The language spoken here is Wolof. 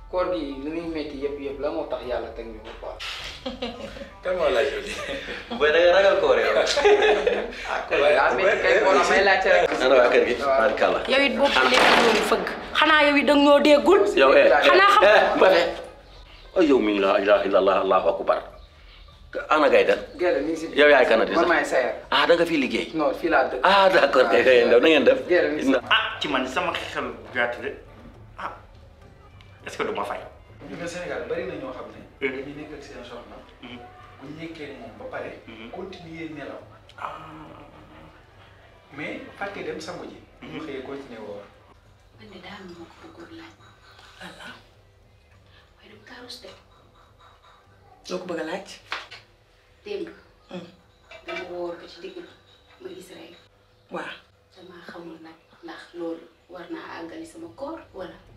koor gi li muy métti yëpp yëpp la moo tax yàlla teg ñu ko quoi. kan moo laaj loolu. booy da nga ragal koor yow. ah koor gi daa métti kay moo tax may laajte rek. ana waa kër gi. barkalla. yow it boobu léegi ñoo fëgg xanaa yow it danga ñoo déggul yow eh xanaa xam eh Mbaye. oh yow mi la ilaha illallah allahu akbar. ana gay den. Gerte mi ngi si. yow yaay kanati man sax. maay sayar. ah da nga fi liggéey. non fii laa dëkk. ah d'accord kay kay ndaw na ngeen def. Gerte mi ngi si. ah ci man sama xel gàtt de ah est-ce que du ma fay. ñu ne Sénégal bari na ñoo xam ne. dañuy nekk ak seen soxna. bu ñu nekkee moom ba pare. continuer nelaw. mais fàtte dem sangu ji. ñu xëyee continuer woor. man de daal moo ko bëggoon laaj. waaye dama kaa rus de loo ko bëgg a laaj démb. dama woor ko ci digg bi ma gis rek waaw damaa xamul nag ndax loolu war naa àggali sama koor wala.